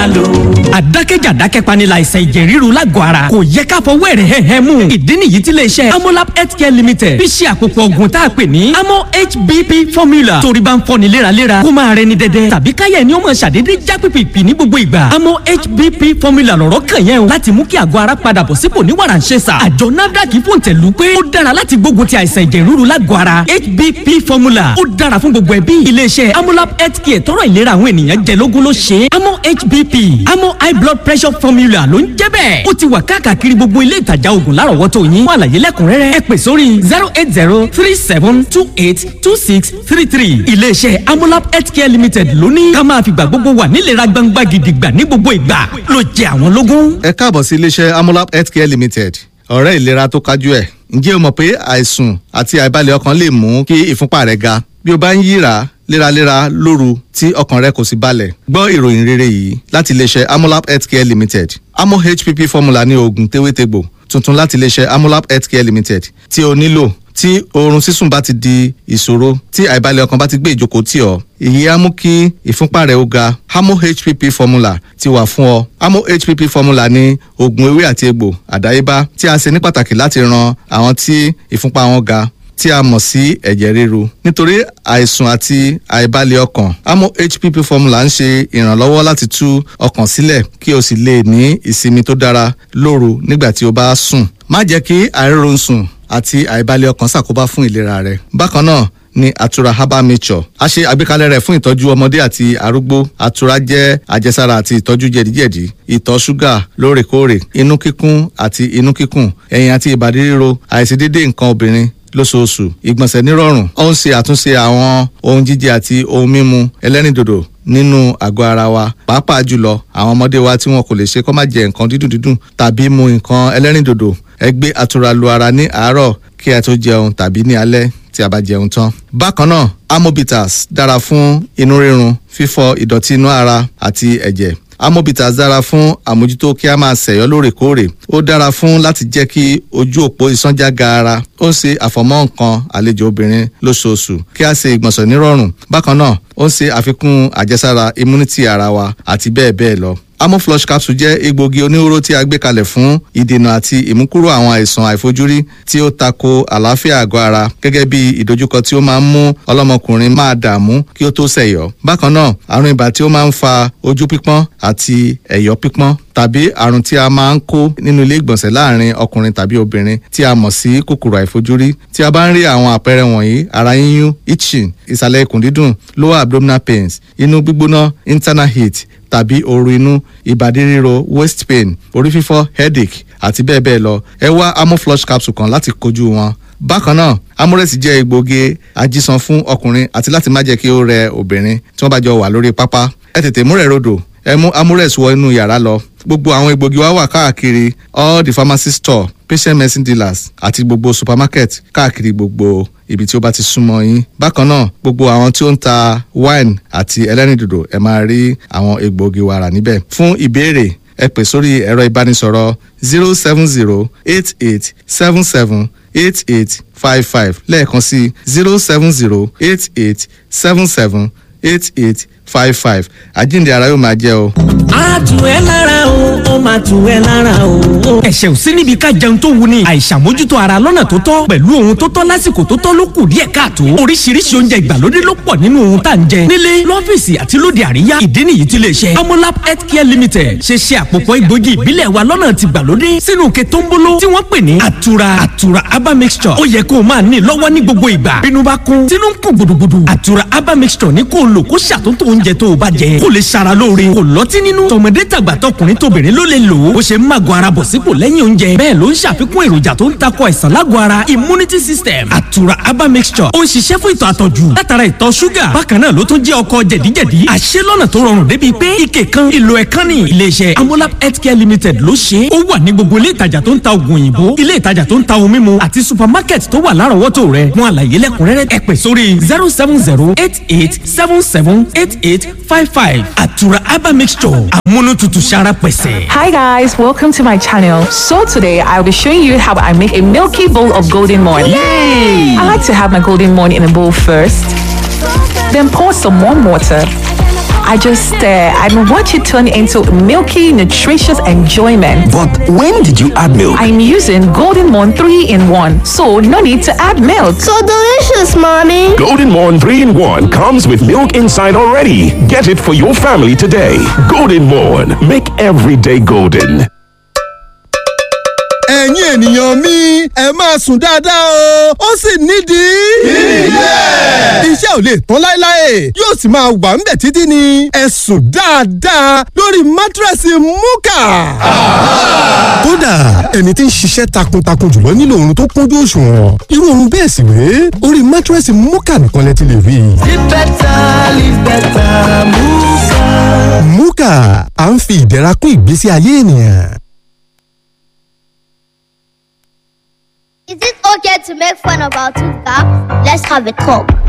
máa lò. àdákẹ́jà dákẹ́panilà àìsàn ẹ̀jẹ̀ ríru lágọ̀ọ́ ara kò yẹ ká fọwọ́ ẹ̀rẹ̀ hẹ́hẹ́ mú. ìdí nìyí tí iléeṣẹ́ amolab healthcare limited fi ṣe àpòpọ̀ ògùn tá a pè ní amo hbp formula torí bá ń fọ́ni léraléra kó máa rẹni dẹ́dẹ́ tàbí káyẹ̀ ni ó máa ṣàdédé já pìpìpì ní gbogbo ìgbà amo hbp formula lọ̀rọ̀ kàn yẹn o láti mú kí àgọ́ ara padà bọ̀ sípò ní wàràǹṣeṣà àjọ nafdac fòǹtẹ̀lù pé ó dára láti gbógun ti àìsàn ẹ̀jẹ̀ ríru lágọ̀ọ́ ara hbp formula ó dára fún gbogbo ẹbí iléeṣẹ́ amolab healthcare tọrọ ìlera àwọn ènìyàn jẹ lógún ló ṣe é amo hbp amo high blood pressure formula ló ń jẹ́ bẹ́ẹ̀ ó ti wà káàkiri gbogbo ilé ìtajà oògùn lárọ̀wọ́tò yín fún àlàyé lẹ́kùnrẹ́rẹ́ ẹ pè sórí zero eight zero three seven two eight two six three three iléeṣẹ́ amolab healthcare limited ló ní ká máa fìgbà gbogbo wà nílera gbangba gidigba ní gbogbo ìgbà ló jẹ àwọn lógún. ẹ káàbọ̀ sí iléeṣẹ́ amolab healthcare limited ọ̀rẹ́ ìlera tó kájú ẹ̀ ǹjẹ́ o mọ̀ pé àìsùn àti àìbalẹ̀ ọkàn lè mú kí ìfúnpá rẹ̀ ga bí o bá ń yíra léraléra lóru tí ọkàn rẹ kò sì balẹ̀ gbọ́ ìròyìn rere yìí láti iléeṣẹ́ amolab healthcare limited amo hpp formula ní oògùn tewétegbò tuntun láti iléeṣẹ́ amolab healthcare limited tí o nílò tí oorun sísùn bá ti di ìṣòro tí àìbalẹ̀ ọkàn bá ti gbé ìjókòó tì ọ́ èyí á mú kí ìfúnpá rẹ̀ ó ga amo hpp formula ti wà fún ọ amo hpp formula ní oògùn ewé àti egbò àdáyébá tí a ṣe ní pàtàkì láti ran àwọn tí ìfúnpá wọn ga tí a mọ̀ sí ẹ̀jẹ̀ ríru nítorí àìsùn àti àìbalẹ̀ ọkàn amo hpp formula ń ṣe ìrànlọ́wọ́ láti tú ọkàn sílẹ̀ kí o sì lè ní ìsinmi tó dára lóru nígbà tí o bá sùn má jẹ́ kí àìrórun sùn àti àìbalẹ̀ ọkàn ṣàkóbá fún ìlera rẹ bákan náà ní àtura herbal mixture a ṣe àgbékalẹ̀ rẹ̀ fún ìtọ́jú ọmọdé àti arúgbó àtura jẹ́ àjẹsára àti ìtọ́jú jẹ̀díjẹ̀dí ìtọ̀ ṣúgà lóòrèkóòrè inú kíkún àti inú kíkùn ẹ̀yìn àti ìbàdí ríro àìṣedédé nǹkan obìnrin lóṣooṣù ìgbọ̀nsẹ̀ nírọ̀rùn ó ń ṣe àtúnṣe àwọn ohun jíjẹ àti ohun mímu ẹlẹ́rìndòdò nínú àgọ́ ara wa pàápàá jùlọ àwọn ọmọdé wa tí wọn kò lè ṣe kó má jẹ nǹkan dídùn dídùn tàbí mu nǹkan ẹlẹ́rìndòdò ẹ gbé àtura lu ara ní àárọ̀ kí ẹ tó jẹun tàbí ní alẹ́ tí a bá jẹun tán. bákan náà amobitas dára fún inú rírun fífọ ìdọ̀tí inú ara àti ẹ̀jẹ̀ amobitas dára fún àmójútó kí a máa ṣẹ̀yọ́ lóòrèkóòrè ó dára fún láti jẹ́ kí ojú òpó ìsánjá gaara ó ń ṣe àfọ̀mọ́ nǹkan àlejò obìnrin lóṣooṣù kí a ṣe ìgbọ̀nsẹ̀ nírọ̀rùn bákan náà ó ń ṣe àfikún àjẹsára immunity ara wa àti bẹ́ẹ̀ bẹ́ẹ̀ lọ amoflush capsule jẹ́ egbògi oníhóró tí a gbé kalẹ̀ fún ìdènà àti ìmúkúrò àwọn àìsàn àìfojúrí tí ó tako àlàáfíà àgọ́ ara gẹ́gẹ́ bí ìdojúkọ tí ó máa ń mú ọlọ́mọkùnrin máa dààmú kí ó tó ṣẹ̀yọ́ bákan náà àrùn ibà tí ó máa ń fa ojú pípọ́n àti ẹ̀yọ́ pípọ́n tàbí àrùn tí a máa ń kó nínú ilé ìgbọ̀nsẹ̀ láàrin ọkùnrin tàbí obìnrin tí a mọ̀ sí kòkòrò àìfojúrí tí a bá ń rí àwọn àpẹẹrẹ wọ̀nyí ara yíyún itching ìsàlẹ̀ ikùn dídùn lower abdominal pains inú gbígbóná internal heat tàbí ooru inú ìbàdí ríro waist pain orí fífọ́ headache àti bẹ́ẹ̀ bẹ́ẹ̀ lọ ẹ wá amoflush capsule kan láti kojú wọn bákan náà amúrẹ́sì jẹ́ egbògi ajísan fún ọkùnrin àti láti má jẹ́ kí ó rẹ obìnrin tí wọ́n bá jọ wà lórí pápá ẹ tètè múrẹ̀ rodò ẹ mú amúrẹ́sì wọ inú yàrá lọ gbogbo àwọn egbògi wa wà káàkiri all the pharmacy store patient medicine dealers àti gbogbo supermarket káàkiri gbogbo ibi tí ó bá ti súnmọ́ yín bákan náà gbogbo àwọn tí ó ń ta wine àti ẹlẹ́rìndòdò ẹ máa rí àwọn egbògi wa rà níbẹ̀ fún ìbéèrè ẹ pè sórí ẹ̀rọ ìbánisọ̀rọ̀ zero seven zero eight eight seven seven eight eight five five lẹ́ẹ̀kan sí zero seven zero eight eight seven seven eight eight five five àjíǹde ara yóò máa jẹ́ o. a tù ẹ́ lára o ó máa tù ẹ́ lára o. ẹ̀ṣẹ̀ ò sí níbi ká jẹun tó wuni àìṣàmójútó ara lọ́nà tó tọ́ pẹ̀lú ohun tó tọ́ lásìkò tó tọ́ ló kù díẹ̀ káàtó oríṣiríṣi oúnjẹ ìgbàlódé ló pọ̀ nínú ohun tá à ń jẹ nílé lọ́fíìsì àti lóde àríyá ìdí nìyí tí lè ṣe amolab healthcare limited ṣe ṣe àpòpọ̀ egbògi ìbílẹ̀ wa lọ́nà ti gbàlódé sínú ke tó ń bolo tí wọ́n pè ní àtura àtura aba mixture ó yẹ kó o máa ní lọ́wọ́ ní gbogbo ìgbà bínú bá kún tínú ń kún gbùdùgbùdù àtura aba mixture ní kó o lò kó ṣàtúntò oúnjẹ tó o bá jẹ kó lè ṣara lóore kó lọ́tí nínú tọmọdé tàgbà tọkùnrin tóbìnrin ló lè lò ó bó ṣe ń màgò ara bọ̀ sípò lẹ́yìn oúnjẹ bẹ́ẹ̀ ló ń ṣàfikún èròjà tó ń takò àìsàn lágọ̀ ara immunity system àtura aba mixture ó ń ṣiṣẹ́ fún ìtọ̀ àtọ̀jù látara ìtọ̀ ṣúgà bákan náà ló tún jẹ́ ọkọ̀ jẹ̀díjẹ̀dí àṣẹ lọ́nà tó rọrùn débi pé ike kan ìlò ẹ̀kan ní iléeṣẹ́ amolab healthcare limited ló ṣe é ó wà ní gbogbo ilé ìtajà tó ń ta oògùn òyìnbó ilé ìtajà tó ń ta ohun mímu àti supermarket tó wà lárọ̀ọ́wọ́tò rẹ̀ fún àlàyé lẹ́kùnrẹ́rẹ́ ẹ pè sórí zero seven zero eight eight seven seven eight eight five five àtura aba mixture amúnútutù sára pẹ̀sẹ̀. Hi guys, welcome to my channel. So today I'll be showing you how I make a milky bowl of golden morn. I like to have my golden morn in a bowl first, then pour some warm water. I just stare and watch it turn into milky, nutritious enjoyment. But when did you add milk? I'm using Golden Morn 3 in 1, so no need to add milk. So delicious, mommy. Golden Morn 3 in 1 comes with milk inside already. Get it for your family today. Golden Morn. Make every day golden. ẹ̀yin ènìyàn mi ẹ máa sùn dáadáa o ó sì nídìí. ilé. iṣẹ́ ò lè tán láéláé yóò sì máa wà ń bẹ̀ títí ni ẹ sùn dáadáa lórí mátírẹ́sì múkà. kódà ẹni tí ń ṣiṣẹ́ takuntakun jùlọ nílò oorun tó kúnjú òṣùwọ̀n irú oorun bẹ́ẹ̀ sì wé orí mátírẹ́sì múkà nìkan lẹ ti lè rí. Live better, live better, Muka. múkà à ń fi ìdẹ̀ra kún ìgbésí ayé ènìyàn. Is it okay to make fun of our tooth gap? Let's have a talk.